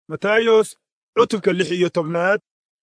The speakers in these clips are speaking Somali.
matayos cutubka lix iyo tobnaad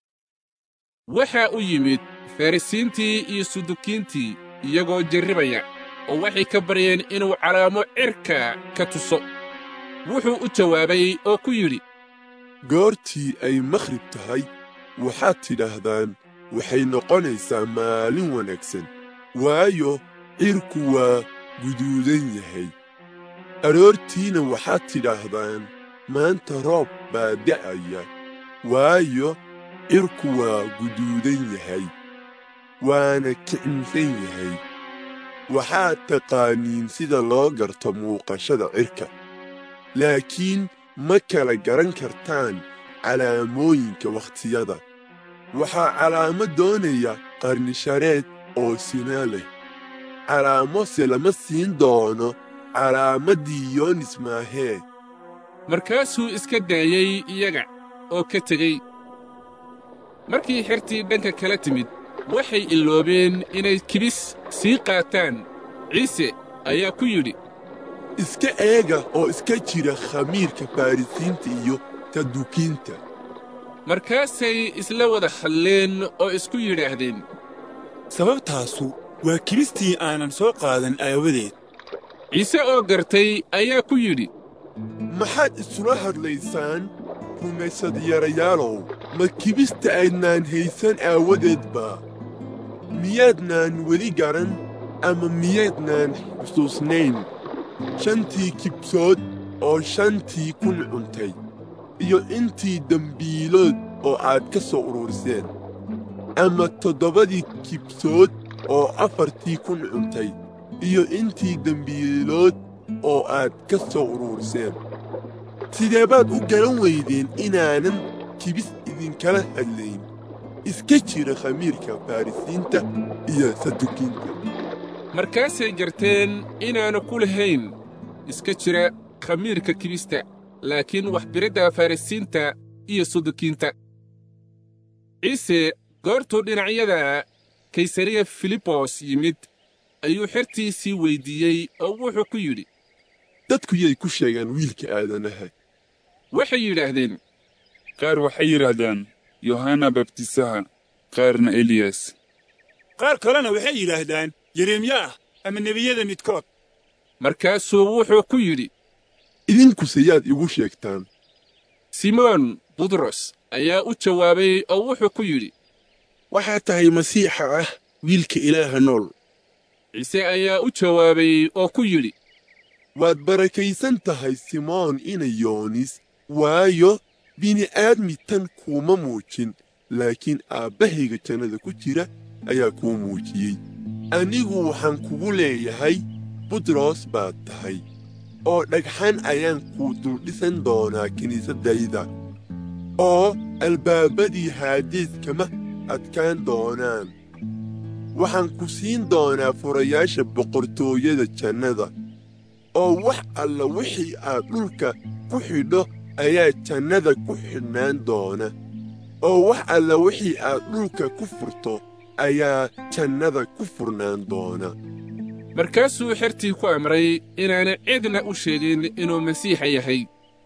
waxaa u yimid farrisiintii iyo sudukiintii iyagoo jarribaya oo waxay ka baryeen inuu calaamo cirka ka tuso wuxuu u jawaabay oo ku yidhi goortii ay makhrib tahay waxaad tidhaahdaan waxay noqonaysaa maalin wanaagsan waayo cirku waa guduudan yahay aroortiina waxaad tidhaahdaan maanta roob baa da'aya waayo cirku waa guduudan yahay waana kicinsan yahay waxaad taqaaniin sida loo garto muuqashada cirka laakiin ma kala garan kartaan calaamooyinka wakhtiyada waxaa calaamo doonaya qarnishareed oo sina leh calaamose lama siin doono calaamaddii yoonis maahee markaasuu iska daayey iyaga oo ka tegey markii xertii dhanka kala timid waxay iloobeen inay kibis sii qaataan ciise ayaa ku yidhi iska eega oo iska jira khamiirka farrisiinta iyo sadukiinta markaasay isla wada hadleen oo isku yidhaahdeen sababtaasu waa kibistii aanan soo qaadan aawadeed ciise oo gartay ayaa ku yidhi maxaad isula hadlaysaan rumaysad-yarayaalow ma kibista aydnaan haysan aawadeedba miyaadnaan weli garan ama miyaydnaan xusuusnayn shantii kibsood oo shantii kun cuntay iyo intii dembiilood oo aad ka soo ururiseen ama toddobadii kibsood oo afartii kun cuntay iyo intii dembiilood oo aad ka soo ururiseen sidee baad u garan weydeen inaanan kibis idinkala hadlayn iska jira khamiirka farrisiinta iyo sadukiinta markaasay garteen inaannu ku lahayn iska jira khamiirka kibista laakiin waxbiridda farrisiinta iyo sudukiinta ciise goortuu dhinacyada kaysariya filibos yimid ayuu xertiisii weyddiiyey oo wuxuu ku yidhi dadku yay ku sheegaan wiilka aadanaha waxay yidhaahdeen qaar waxay yidhaahdaan yohanna babtisaha qaarna eliyas qaar kalena waxay yidhaahdaan yeremyaah ama nebiyada midkood markaasuu wuxuu ku yidhi idinkuse yaad igu sheegtaan simoon butros ayaa u jawaabay oo wuxuu ku yidhi waxaad tahay masiixa ah wiilka ilaaha nool ciise ayaa u jawaabay oo ku yidhi waad barakaysan tahay simoon ina yoonis waayo bini'aadmi tan kuuma muujin laakiin aabbahayga jannada ku jira ayaa kuu muujiyey anigu waxaan kugu leeyahay butros baad tahay oo dhagxan ayaan kuu duldhisan doonaa kiniisaddayda oo albaabadii haadees kama adkaan doonaan waxaan ku siin doonaa furayaasha boqortooyada jannada oo wax alla wixii aad dhulka ku xidho ayaa jannada ku xidhnaan doona oo wax alla wixii aad dhulka ku furto ayaa jannada ku furnaan doona markaasuu xertii ku amray inaana cidna u sheegin inuu masiixa yahay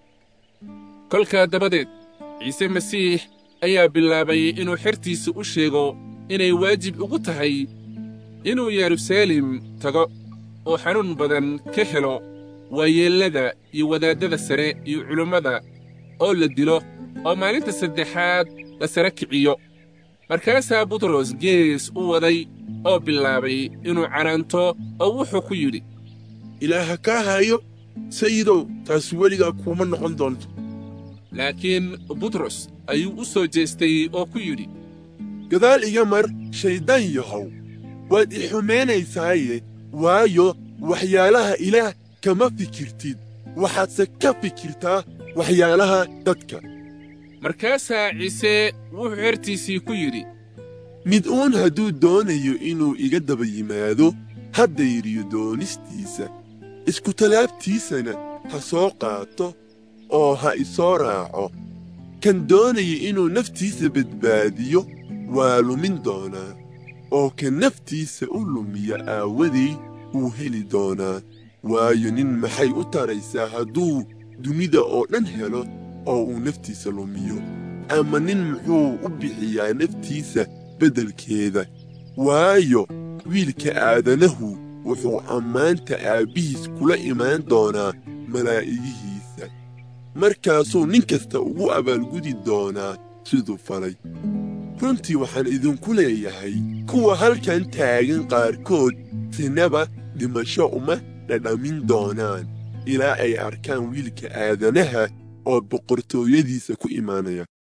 kolkaa dabadeed ciise masiix ayaa bilaabay inuu xertiisa u sheego inay waajib ugu tahay inuu yeruusaalem tago oo xanuun badan ka helo waayeellada iyo wadaaddada sare iyo culummada oo la dilo oo maalinta saddexaad la sara kiciyo markaasaa butros gees u waday oo bilaabay inuu canaanto oo wuxuu ku yidhi ilaaha kaa hayo sayidow taasi weligaa kuuma noqon doonto laakiin butros ayuu u soo jeestay oo ku yidhi gadaal iga mar shayddaan yahow waad i xumaynaysaaye waayo waxyaalaha ilaah kama fikirtid waxaadse ka fikirtaa waxyaalaha dadka markaasaa ciise wuxuu xertiisii ku yidhi mid uun hadduu doonayo inuu iga daba yimaado ha dayriyo doonistiisa iskutallaabtiisana ha soo qaato oo ha isoo raaco kan doonaya inuu naftiisa badbaadiyo waa lumin doonaa oo kan naftiisa u lumiya aawadii wuu heli doonaa waayo nin maxay u taraysaa hadduu dunida oo dhan helo oo uu naftiisa lumiyo ama nin muxuu u bixiyaa naftiisa beddelkeeda waayo wiilka aadanahu wuxuu ammaanta aabbihiis kula imaan doonaa malaa'igihiisa markaasuu nin kasta ugu abaalgudi doonaa siduu falay runtii waxaan idinku leeyahay kuwa halkan taagan qaarkood sinaba dhimasho uma dhadhamin doonaan ilaa ay arkaan wiilka aadanaha oo boqortooyadiisa ku imaanaya